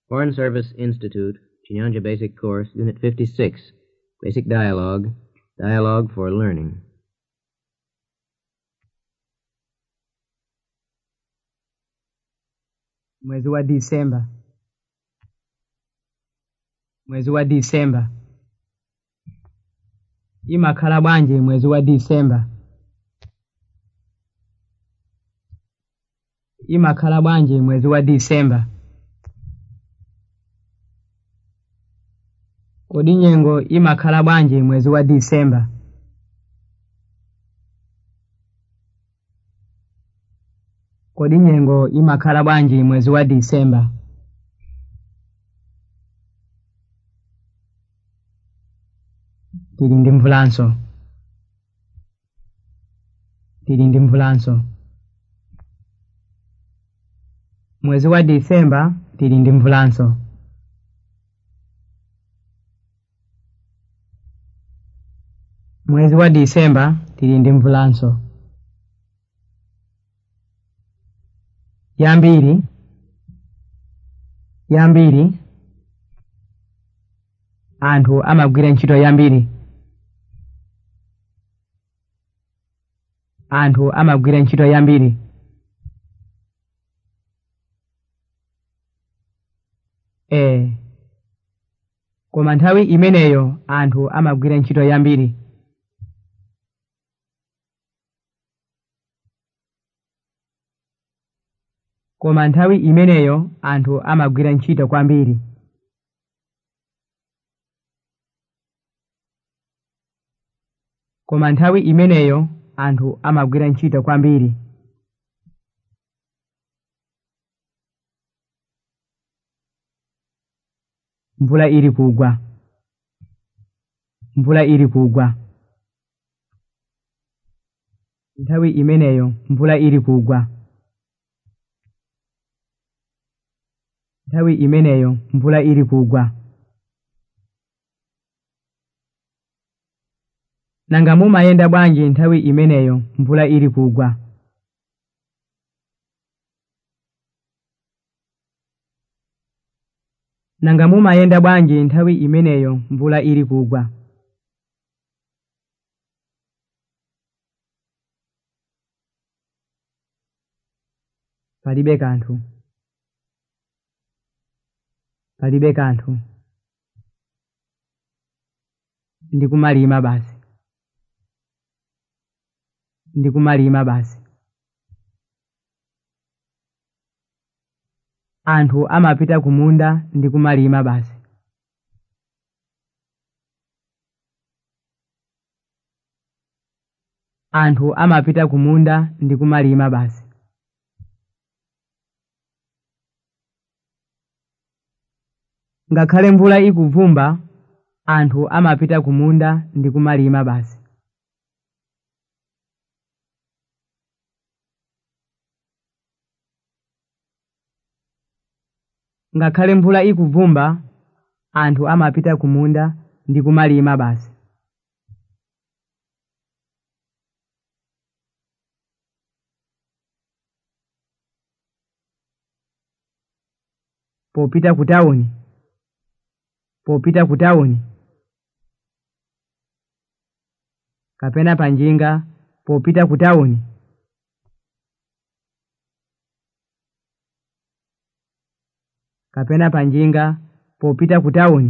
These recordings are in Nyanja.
Foreign Service Institute, Chinyanja Basic Course, Unit 56, Basic Dialogue, Dialogue for Learning. mwezi wa disemba mwezi wa disemba imakhala bwanji mwezi wa disemba imakhala bwanji mwezi wa disemba kodi nyengo imakhala bwanji mwezi wa disemba kodi nyengo imakhala bwanji mwezi wa disemba tili ndi mvulanso tili ndi mvulanso mwezi wa disemba tili ndi mvulanso mwezi wa disemba tili ndi mvulanso yambiri yambiri anthu amagwira ntchito yambiri anthu amagwira ntchito yambiri ee koma nthawi imeneyo anthu amagwira ntchito yambiri koma nthawi imeneyo anthu amagwira ntchito kwambiri koma nthawi imeneyo anthu amagwira ntchito kwambiri mvula ili kugwa mvula ili kugwa nthawi imeneyo mvula ili kugwa nthawi imeneyo mvula ili kugwa nanga mumayenda bwanji nthawi imeneyo mvula ili kugwa nanga mumayenda bwanji nthawi imeneyo mvula ili kugwa palibe kanthu palibe kanthu ndikumalima basi ndikumalima basi anthu amapita kumunda ndikumalima basi anthu amapita kumunda ndikumalima basi ngakhale mvula ikuvumba anthu amapita kumunda ndikumalima basi ngakhale mvula ikuvumba anthu amapita kumunda ndikumalima basi popita ku tawuni popita ku tawuni kapena panjinga popita ku tawuni kapena panjinga popita ku tawuni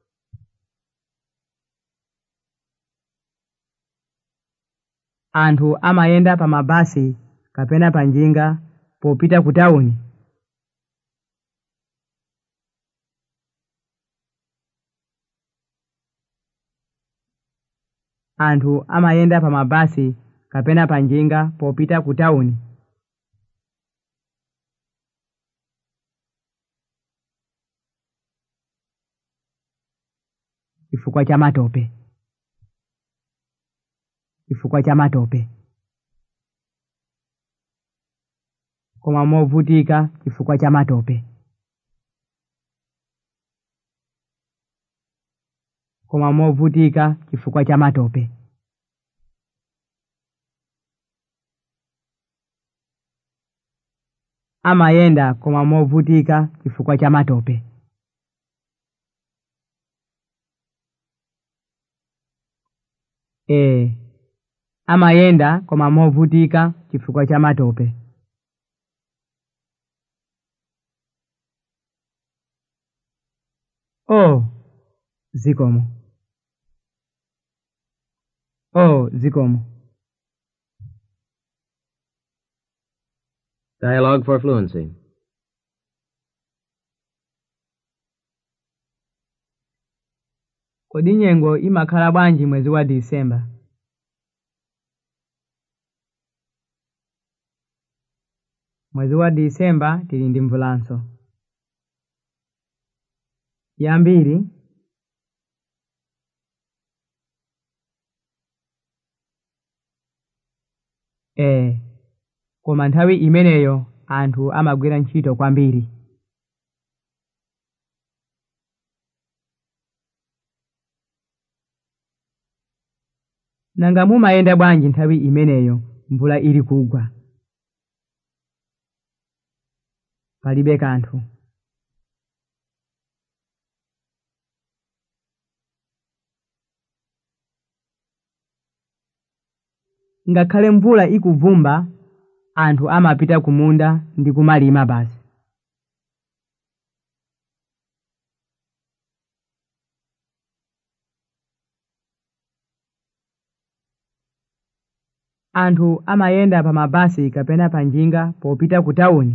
anthu amayenda pa mabasi kapena panjinga popita ku tawuni anthu amayenda pa mabasi kapena panjinga popita ku tawuni chifukwa cha matope chifukwa cha matope koma movutika chifukwa cha matope koma movutika chifukwa cha matope amayenda koma movutika chifukwa cha matope ee amayenda koma movutika chifukwa cha matope oh zikomo oh zikomo Dialogue for fluency. kodi nyengo imakhala bwanji mwezi wa disemba mwezi wa disemba tili ndi mvulanso yambiri ee koma nthawi imeneyo anthu amagwira ntchito kwambiri nanga mumayenda bwanji nthawi imeneyo mvula ili kugwa palibe kanthu ngakhale mvula ikuvumba anthu amapita kumunda ndi kumalima basi anthu amayenda pa mabasi kapena pa njinga popita ku tawuni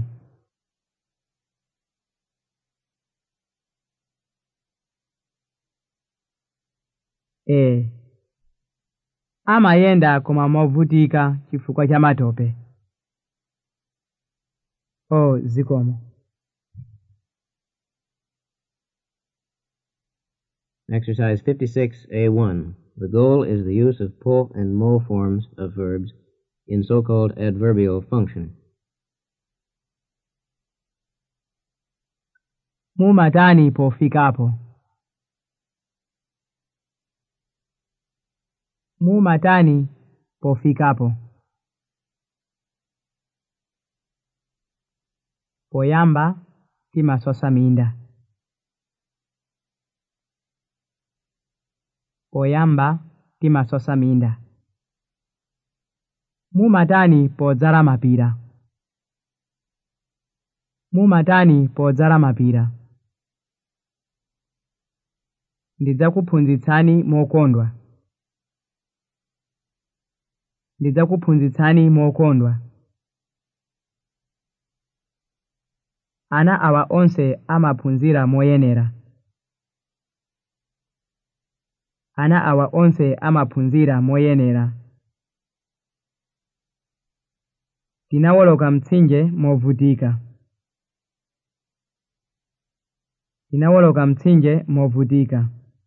ee amayenda koma movutika chifukwa cha matope oh zikomo Exercise 56A1. The goal is the use of po and mo forms of verbs in so-called adverbial function. mumatani pofikapo mumatani pofikapo poyamba timasosa minda poyamba timasosa minda mumatani podzala mapira mumatani podzala mapira ndidzakuphunzitsani mokondwa ndidzakuphunzitsani mokondwa ana awa onse amaphunzira moyenera ana awa onse amaphunzira moyenera tinawoloka mtsinje movutika tinawoloka mtsinje movutika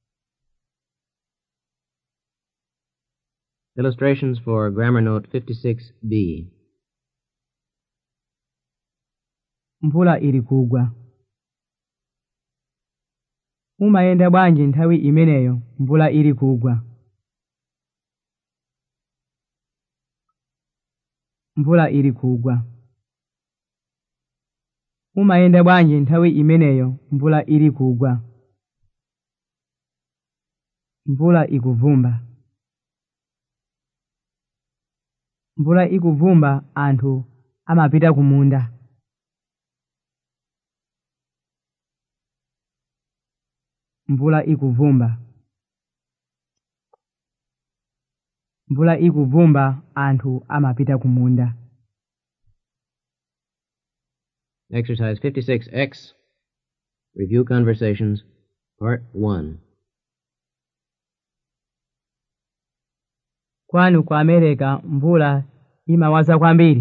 Illustrations for Grammar Note 56B. mvula ili kugwa mumayenda bwanji nthawi imeneyo mvula ili kugwa mvula ili kugwa mumayenda bwanji nthawi imeneyo mvula ili kugwa mvula ikuvumba mvula ikuvumba anthu amapita kumunda mvula ikuvumba mvula ikuvumba anthu amapita kumunda Exercise 56X. Review conversations. Part 1. kwanu ku amerika mvula imawaza kwambiri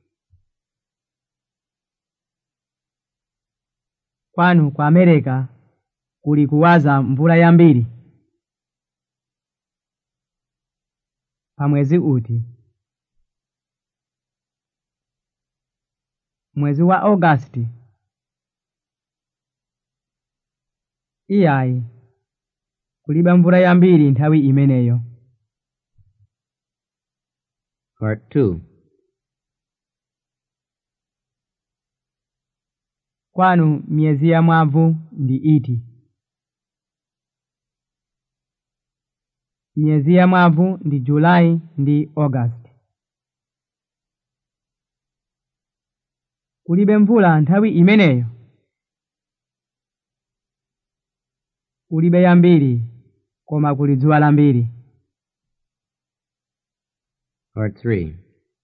kwanu ku amerika kuli kuwaza mvula yambiri pamwezi uti mwezi wa augasti iyayi kulibe mvula yambiri nthawi imeneyo Part 2. kwanu miyezi ya mwavu ndi iti miyezi ya mwavu ndi julayi ndi augasti kulibe mvula nthawi imeneyo kulibe yambiri koma kuli dzuwa lambiri Part 3.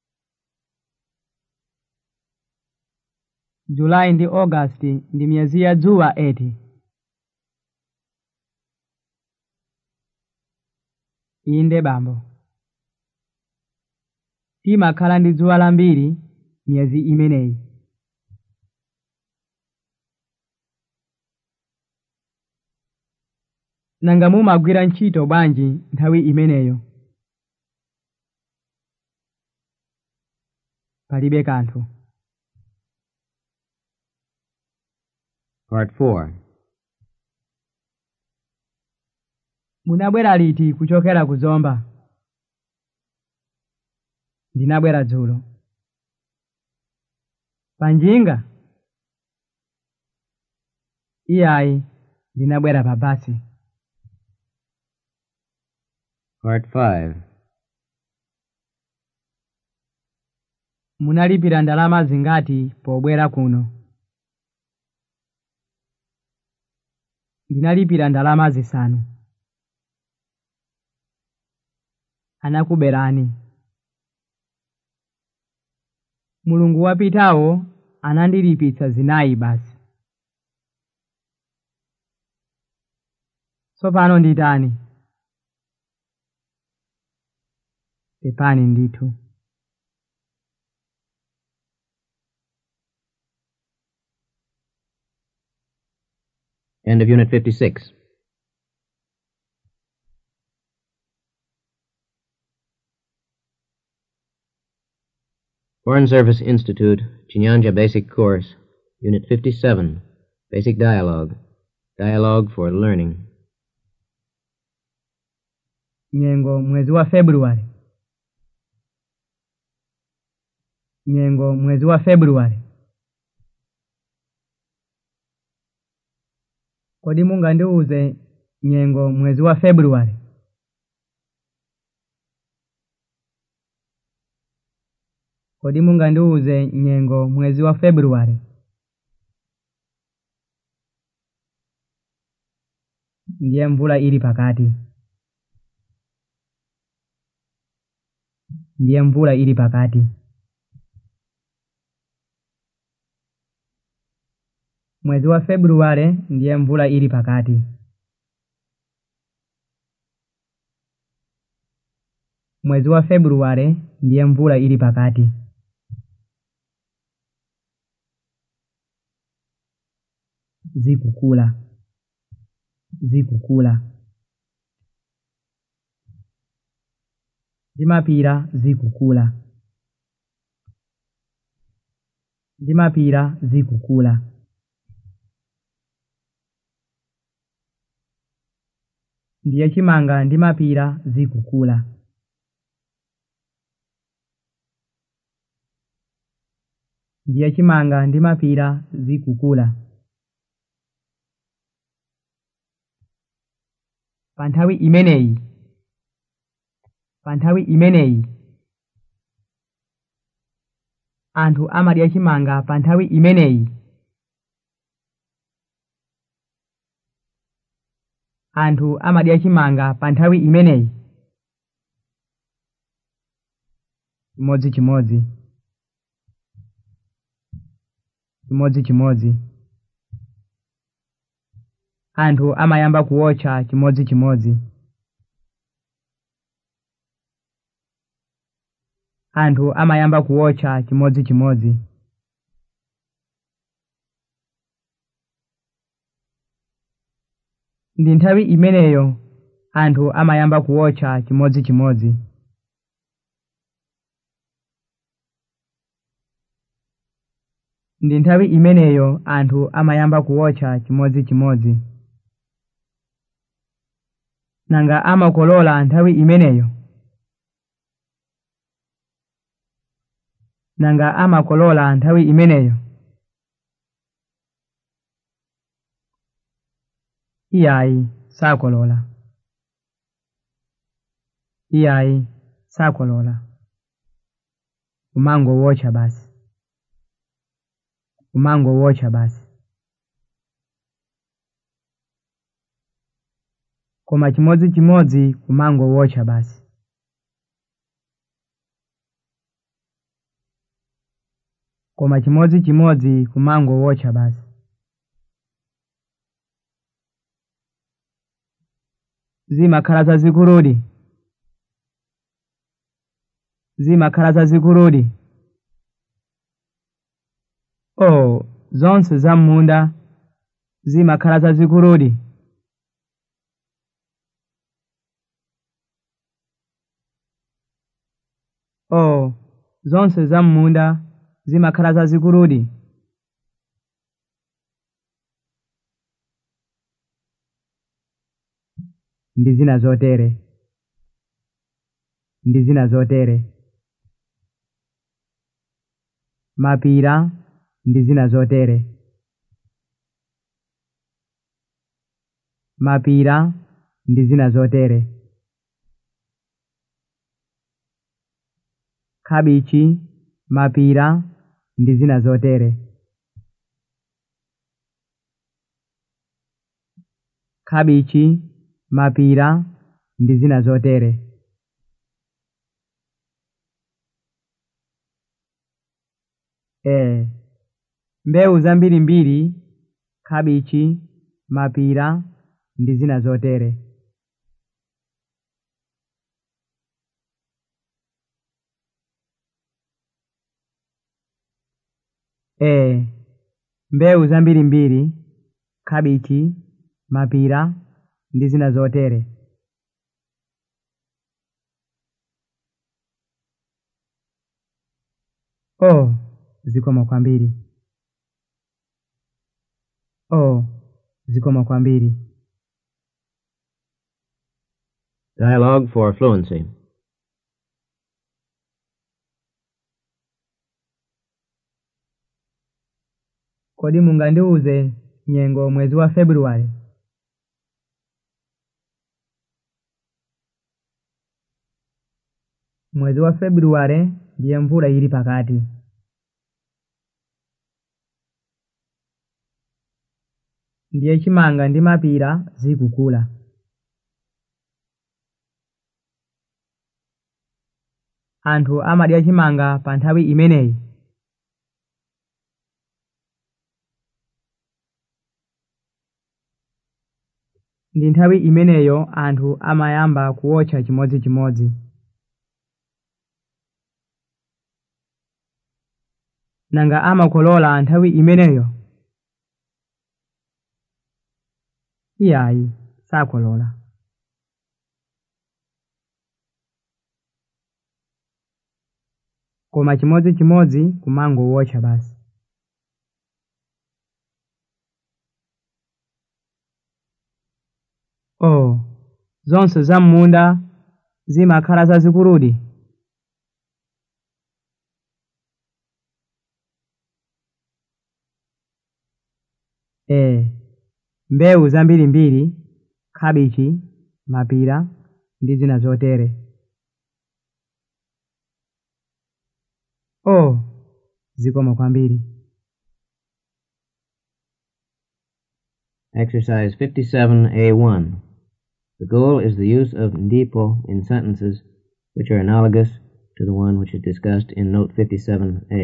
julayi ndi augasti ndi miyezi ya dzuwa eti inde bambo timakhala ndi dzuwa lambiri miyezi imeneyi nanga mumagwira ntchito bwanji nthawi imeneyo palibe kanthu Part 4. munabwera liti kuchokera ku zomba ndinabwera dzulo panjinga iyayi ndinabwera pa basi Part 5. munalipira ndalama zingati pobwera kuno ndinalipira ndalama zisanu anakuberani mulungu wapitawo anandilipitsa zinayi basi tsopano nditani pepani ndithu End of Unit 56. Foreign Service Institute, Chinyanja Basic Course, Unit 57, Basic Dialogue. Dialogue for Learning. nyengo mwezi wa februari nyengo mwezi wa februari kodi mungandiuze nyengo mwezi wa februari kodi mungandiuze nyengo mwezi wa februari ndiye mvula ili pakati ndiye mvula ili pakati mwezi wa februari ndiye mvula ili pakati mwezi wa februari ndiye mvula ili pakati zikukula zikukula zimapira zikukula zimapira zikukula ndiye chimanga ndi mapira zikukula ndiye chimanga ndi mapira zikukula pa nthawi imeneyi pa nthawi imeneyi anthu amadya chimanga pa nthawi imeneyi anthu amadya chimanga pa nthawi imeneyi chimodzimodzi chimodzimodzi anthu amayamba kuwotcha chimodzimodzi anthu amayamba kuwotcha chimodzimodzi ndi nthawi imeneyo anthu amayamba kuwotcha chimodzimodzi ndi nthawi imeneyo anthu amayamba kuwotcha chimodzimodzi nanga amakolola nthawi imeneyo nanga amakolola nthawi imeneyo iyayi sakolola iyayi sakolola umango wocha basi umango wocha basi koma chimodzimodzi kumango wocha basi koma chimodzimodzi kumango wocha basi zimakhala zazikuludi zimakhala zazikuludi oh zonse zam'munda zimakhala zazikuludi oh zonse zam'munda zimakhala zazikuludi ndi zina zotere ndi zina zotere mapira ndi zina zotere mapira ndi zina zotere kabichi mapira ndi zina zotere kabichi mapira ndi zina zotere ee mbewu zambirimbiri kabichi mapira ndi zina zotere ee mbewu zambirimbiri kabichi mapira ndi zina zotere oh zikoma kwambiri oh zikoma kwambiri Dialogue for fluency. kodi mungandiuze nyengo mwezi wa februwale mwezi wa februwale ndiye mvula ili pakati ndiye chimanga ndi mapira zikukula anthu amadya chimanga pa nthawi imeneyi ndi nthawi imeneyo anthu amayamba kuwotcha chimodzimodzi nanga amakolola nthawi imeneyo iyayi sakolola koma chimodzimodzi kumango wotcha basi oh zonse zam'munda zimakhala zazikuludi ee mbewu zambirimbiri kabichi mapira ndi zina zotere oh zikoma kwambiri Exercise 57A1. The goal is the use of ndipo in sentences which are analogous to the one which is discussed in Note 57A.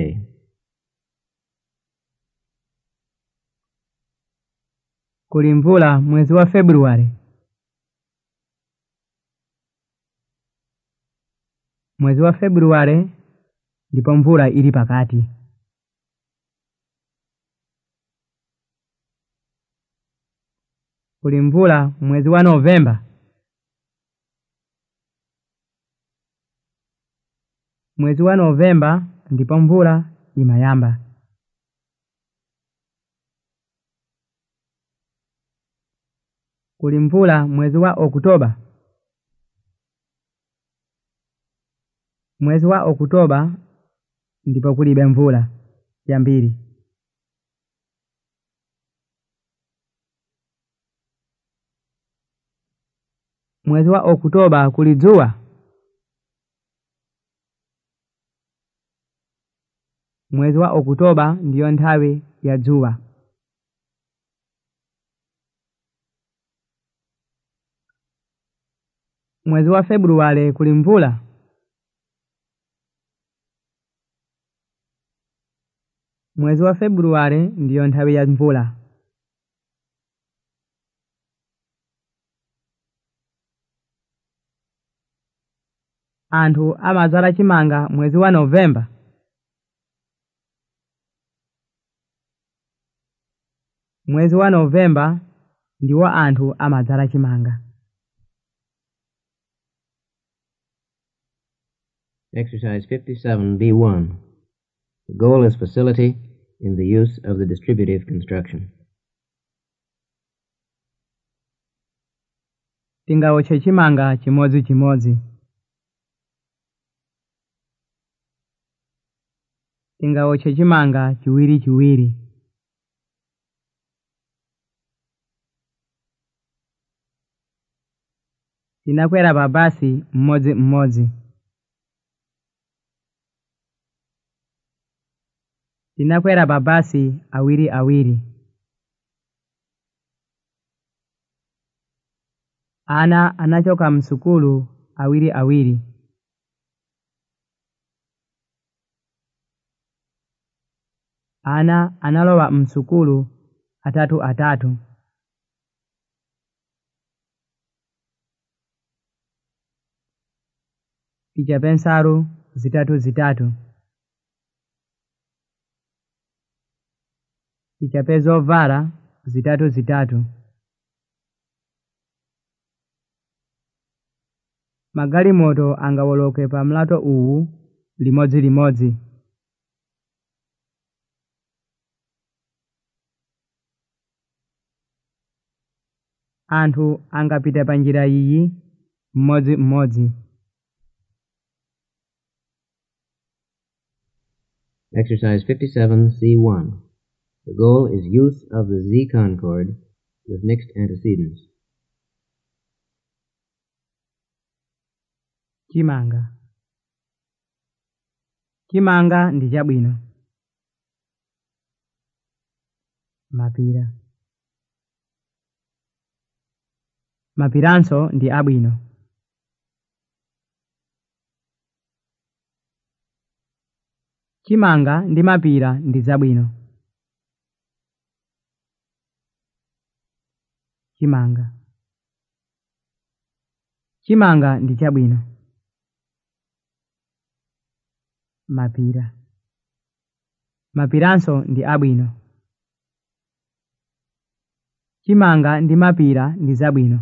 kuli mvula mwezi wa februwale mwezi wa februwale ndipo mvula ili pakati kuli mvula mwezi wa novemba mwezi wa novemba ndipo mvula imayamba kuli mvula mwezi wa okutoba mwezi wa okutoba ndipo kulibe mvula yambiri mwezi wa okutoba kuli dzuwa mwezi wa okutoba ndiyo nthawi ya dzuwa mwezi wa februwale kuli mvula mwezi wa februwale ndiyo nthawi ya mvula anthu amadzala chimanga mwezi wa novemba mwezi wa novemba ndiwo anthu amadzala chimanga Exercise 57B1. The goal is facility in the use of the distributive construction. tingawotche chimanga chimodzimodzi tingawotche chimanga chiwirichiwiri tinakwera pa basi mmodzimmodzi tinakwera pa basi awiriawiri ana anachoka msukulu awiriawiri ana analowa msukulu atatu atatu tichape nsalu zitatu zitatu tichape zovala zitatu zitatu magalimoto angawoloke pa mlato uwu limodzilimodzi anthu angapita pa njira iyi mmodzimmodzi Exercise 57C1. The goal is use of the Z concord with mixed antecedents. chimanga chimanga ndi chabwino mapira mapiranso ndi abwino chimanga ndi mapira ndi zabwino chimanga chimanga ndi chabwino mapira mapiranso ndi abwino chimanga ndi mapira ndi zabwino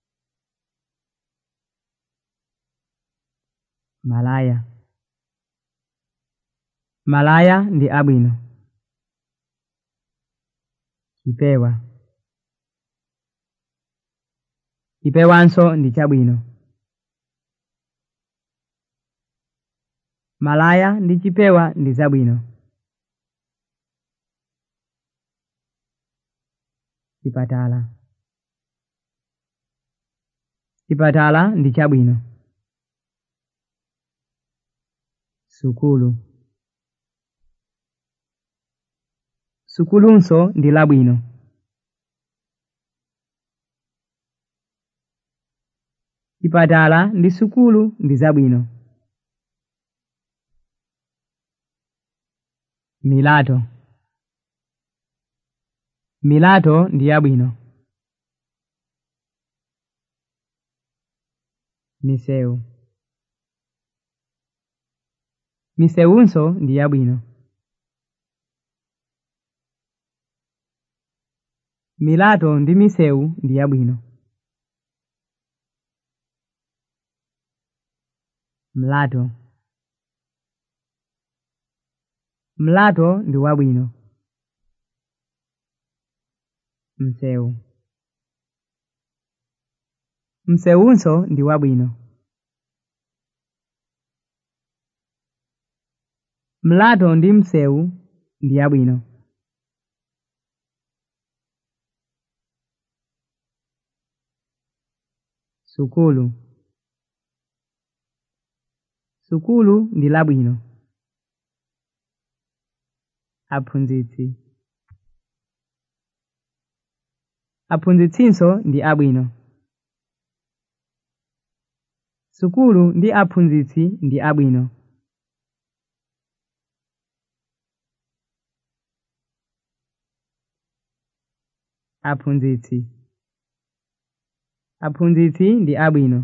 malaya malaya ndi abwino chipewa chipewanso ndi chabwino malaya ndi chipewa ndi zabwino chipatala chipatala ndi chabwino sukulu sukulunso ndi labwino chipatala ndi sukulu ndi zabwino milato milato ndi yabwino misewu misewunso ndi yabwino milato ndi misewu ndi yabwino mlato mlato ndi wabwino msewu msewunso ndi wabwino mlato ndi msewu ndi yabwino sukulu sukulu ndi labwino aphunzitsi aphunzitsinso ndi abwino sukulu ndi aphunzitsi ndi abwino aphunzitsi aphunzitsi ndi abwino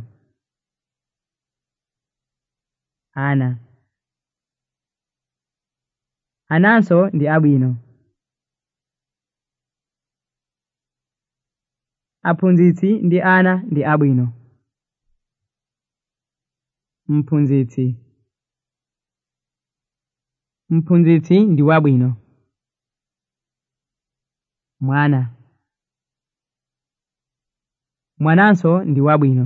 ana ananso ndi abwino aphunzitsi ndi ana ndi abwino mphunzitsi mphunzitsi ndi wabwino mwana mwananso ndi wabwino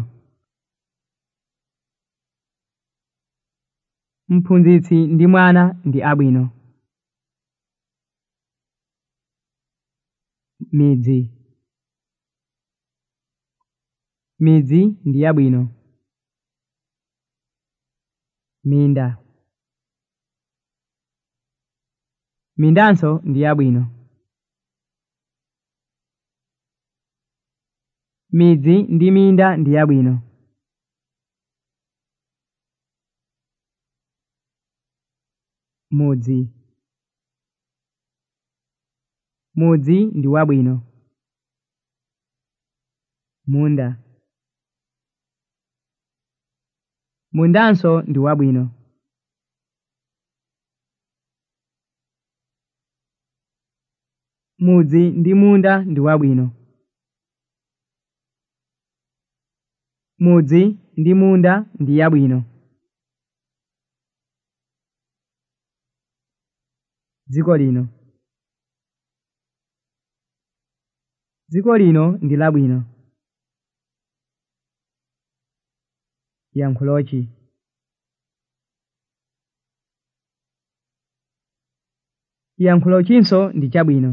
mphunzitsi ndi mwana ndi abwino midzi midzi ndi yabwino minda mindanso ndi yabwino midzi ndi minda ndi yabwino mudzi mudzi ndi wabwino munda mundanso ndi wabwino mudzi ndi munda ndi wabwino mudzi ndi munda ndi yabwino dziko lino dziko lino ndi labwino yankhulochi yankhulochinso ndi chabwino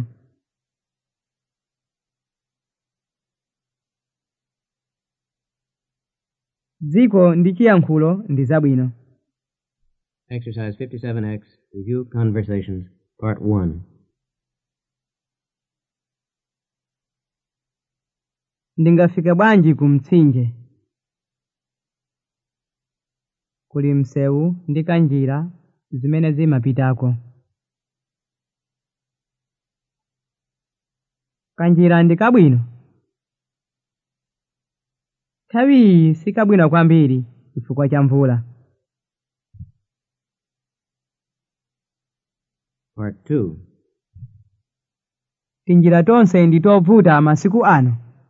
dziko ndi chiyankhulo ndi zabwino Exercise 57X, Review Conversations, Part 1. ndingafike bwanji ku mtsinje kuli msewu ndi kanjira zimene zimapitako kanjira ndi kabwino nthawi iyi sikabwino kwambiri chifukwa cha mvula Part 2. tinjira tonse ndi tovuta masiku ano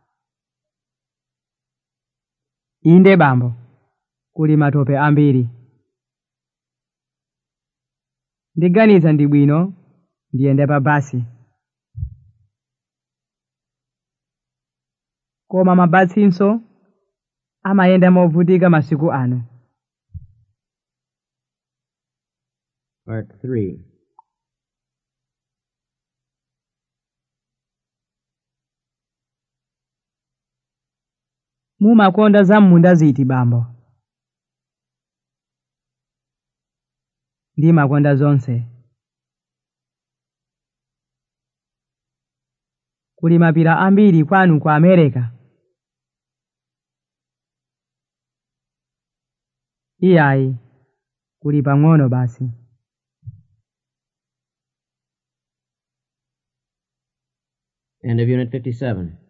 inde bambo kuli matope ambiri ndiganiza ndi bwino ndiyende pa basi koma mabasinso amayenda movutika masiku ano Part 3. mumakonda za m'munda ziti bambo ndimakonda zonse kuli mapira ambiri kwanu ku america iyayi kuli pang'ono basi End of Unit 57.